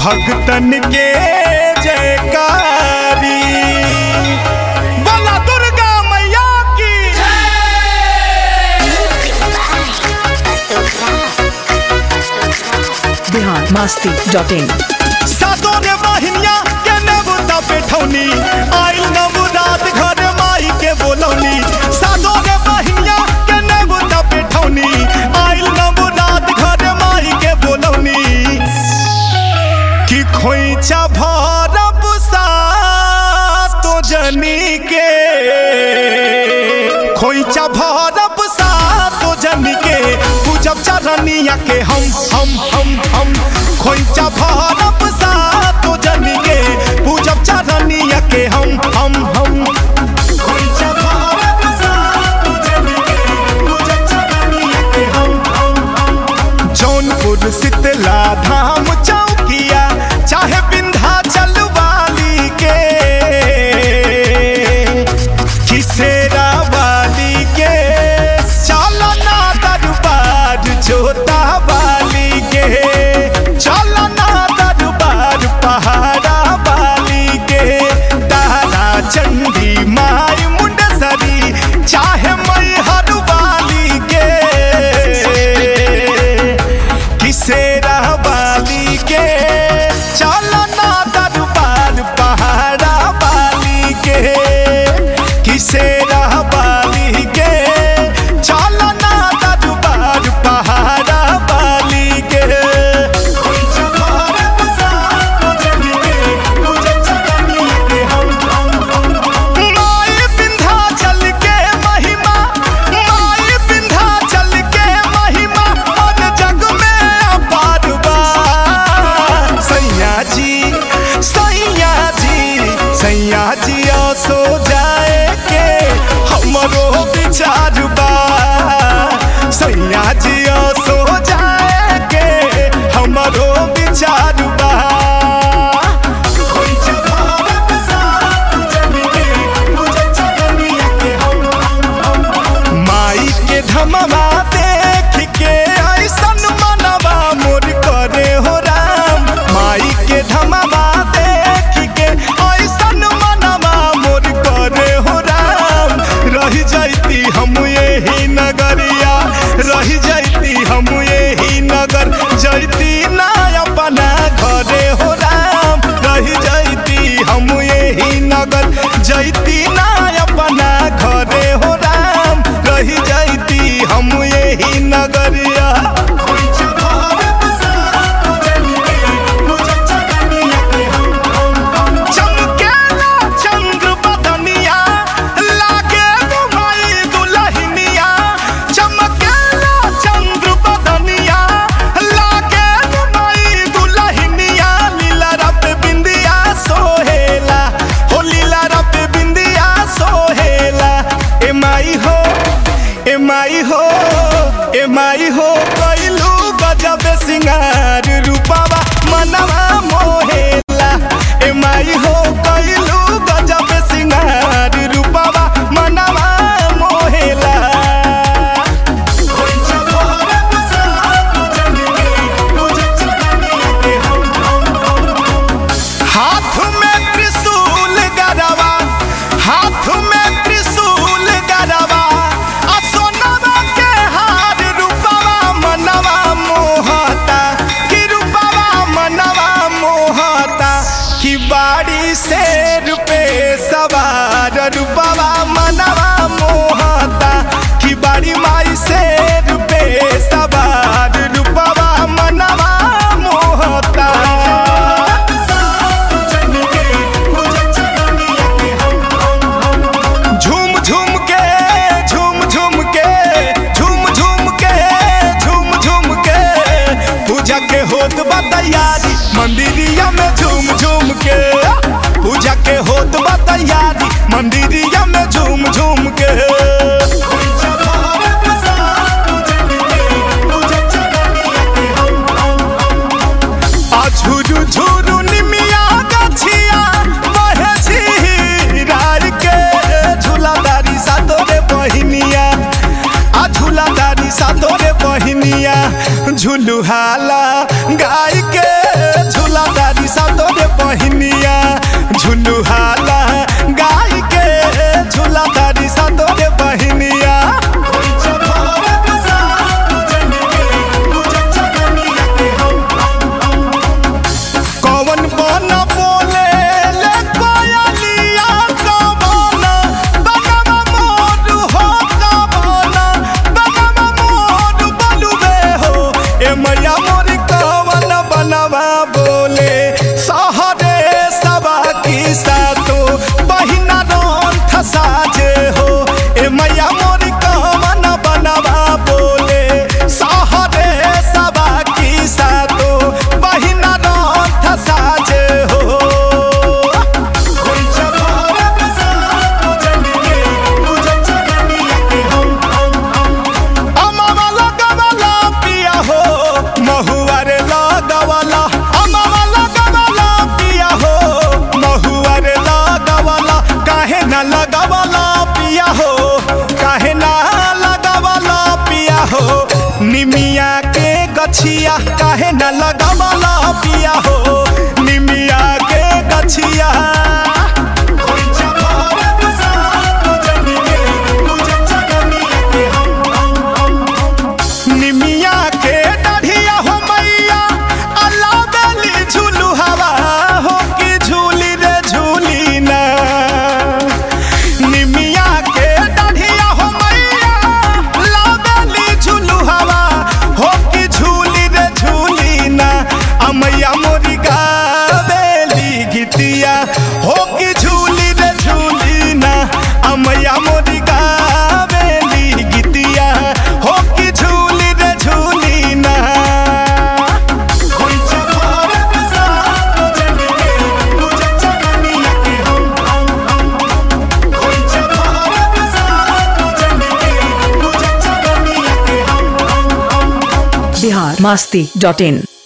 भक्तन के जयकारी बोला दुर्गा मैया की बिहार मस्ती डॉट इन सातों रे बहिनिया के नेबुता पेठौनी आइल नवरात घर माई के बोलौनी सातों रे बहिनिया के नेबुता पेठौनी आइल नवरात घर माई के बोलौनी कि खोइचा भरब सातो जनी के खोइचा भरब सातो जनी के पूजब चरनिया के हम हम हम हम खोइचा भरब सातो जनी के पूजब चरनिया के हम हम हम खोइचा भरब सातो जनी के पूजब चरनिया के हम हम हम जौनपुर शीतला धाम चौकिया चाहे विंध्याचल वाली के किसेरा वाली के चलो ना दरबार जोता वाली के चलो ना दरबार पहाड़ा वाली के तारा चंडी माई मुंडसरी चाहे मैहर वाली के किसेरा वाली के चलो ना दरबार पहाड़ा वाली के किसेरा वाली के चलो ना दरबार पहाड़ा वाली के माई विंध्याचल के महिमा माई विंध्याचल के महिमा और जग में अपार बा सैया जी सैया जी सैया जी सो जाए के हमरो विचार बा सैया जी सो जाए के हमरो विचार बा माई के धमवा देख के ऐसन मनवा मोर करे हो राम माई के धमवा देख के ऐसन मनवा मोर करे हो राम रह जाती हम यही नगरिया रह जाती हम यही नगर जैती ना अपना घरे हो राम रह जाती हम यही नगर जैती ना अपना घरे हो राम रह जाती हम यही नगरिया चमकेला चंद्र बदनिया लागे घुमाई दुलहिनिया चमकेला चंद्र बदनिया लागे घुमाई दुलहिनिया लीला रब बिंदिया सोहेला हो लीला रब बिंदिया सोहेला ए माई हो ए माई हो ए माई हो कैलू गजब सिंगार रूपावा मनवा मोहेला ए माई हो कैलू गजब सिंगार रूपावा मनवा मोहेला हाथ में त्रिशूल गरवा हाथ में त्रिशूल गरवा आ सोनवा के हार रूपवा मनवा मोहता कि रूपवा मनवा मोहता कि बाड़ी से रुपे सवार रूपवा मनवा मोहता कि बाड़ी माई से रुपे सवार रूपवा मनवा मोहता झूम झूम के झूम झूम के झूम झूम के झूम झूम के पूजा के होत बा तैयारी मंदिरिया में झूम झूम के पूजा के होत बा तैयारी मंदिरिया में झूम झूम के आ झुरु झुरु निमिया गछिया बहे झीरार के झूलादारी सातोरे बहिनिया आ झूलादारी सातोरे बहिनिया झुलू हाला गाय के झूलादारी बहिनिया झुलू हाला गाय के झूला तारी सा तोरे बहिनिया कौन बन बोले ले कोयलिया कौन बनवा मोर हो कौन बनवा मोर बलुबे हो ए मैया मोर कौन बनवा बोले सहरे सबा की सातो बहिना रोन खसाजे हो ए मैया मोर कौन बनवा बोले सहरे सबा की सातो बहिना रोन खसाजे हो अमावा लगवला पिया हो महुआरे लगवला अमावा लगवला पिया हो महुआरे लगवला काहे न लगवला पिया हो काहे न लगवला पिया हो निमिया के गछिया काहे न लगवला पिया हो निमिया के गछिया निमिया के डढ़िया हो मैया अल्लाह बेली झूलू हवा हो कि झूली रे झूली ना निमिया के डढ़िया हो मैया अल्लाह बेली झूलू हवा हो कि झूली रे झूली ना अमैया मोरी गावेली गीतिया हो कि झूली रे झूली ना अमैया मोरी गावेली गीतिया हो कि झूली रे झूली ना बिहार मस्ती डॉट इन